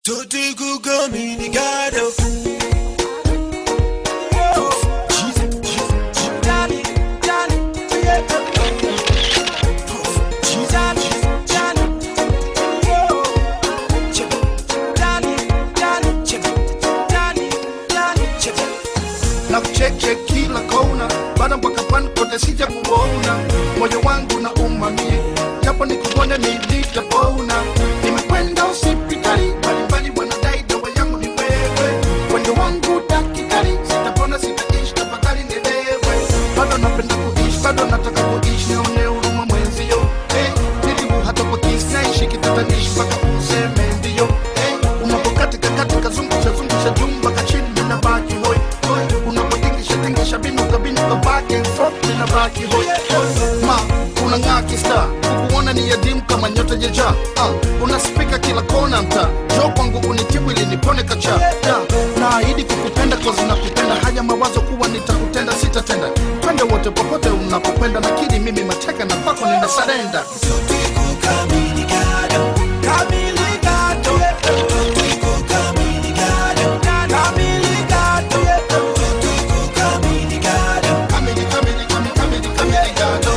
Tutti comunicado. na kucheche kila kona, bado mpaka pan kote sija kuona, moyo wangu na umamie, japo nikuone nilitapona. Nimekwenda hospitali mbalimbali, wanadai dawa yangu ni wewe, wendo wangu daktari, sitapona sitaishi, tafadhali nielewe. Bado napenda kuishi, bado nataka kuishi, nione huruma mwenzio. Hey, nilibu hata kwa kisi naishi kitatanishi mpaka useme ndio. Hey, unapokatika katika zungusha zungusha jumba kachini ninabaki hoi hoi, unapotingisha tingisha binuka binuka back and forth ninabaki hoi hoi. Ma unang'aa kista kukuona ni yadimu kama nyota jeja uh, unaspika kila kona mta jo kwangu unitibu ili nipone kacha yeah. naahidi kukupenda kozi nakupenda haya mawazo kuwa nitakutenda sitatenda twende wote popote unapokwenda nakiri mimi mateka na kwako nina sarenda Kamili, kamili, kamili, kamili, kamili, gado.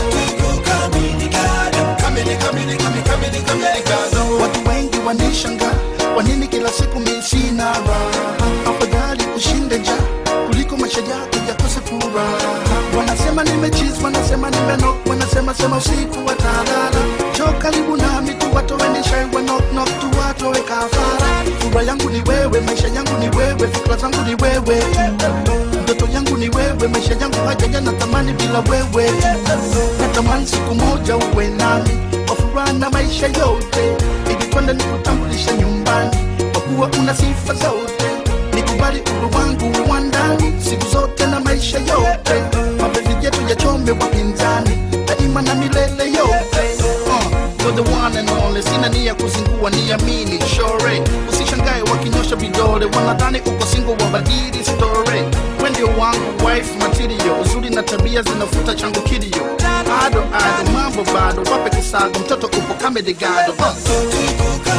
Kamili, kamili, kamili, kamili, kamili, gado. watu wengi wanishanga wanini kila siku mi sina raha afadhali ushinde nja kuliko maisha yako yakose furaha wanasema nimechiz wanasema nimenok wanasema sema usiku watalala jo karibu nami tu watowenishai wanoknok tu watowe kafara furaha yangu ni wewe maisha yangu ni wewe fikra zangu ni wewe tu ndoto yangu ni wewe maisha yangu hajaja na tamani bila wewe natamani siku moja uwe nami kwa furaha na maisha yote ili twende nikutambulisha nyumbani kwa kuwa una sifa zote nikubali uru wangu wa ndani siku zote na maisha yote mapenzi yetu yachome wapinzani daima na milele yote uh, you're the one and only sina nia kuzingua niamini shore usishangae wakinyosha vidole wanadhani uko singo wabadili story we ndio wangu wife material uzuri na tabia zinafuta changu kilio ado ado mambo bado wape kisago mtoto upo kamedigado uh.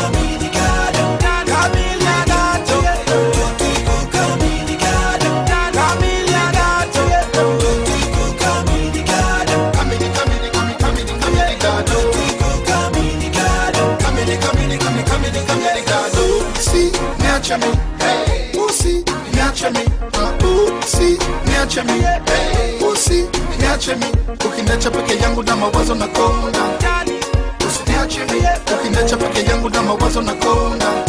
Kamili, kamili, kamili, kamili, kamili, gado. Kamili, kamili, kamili, kamili, kamili, gado. Si, niache mi, hey. Usi, niache mi, uh, usi, niache mi, hey. Usi, niache mi, ukiniacha peke yangu na mawazo na konda. Usiniache mi, ukiniacha peke yangu na mawazo na konda.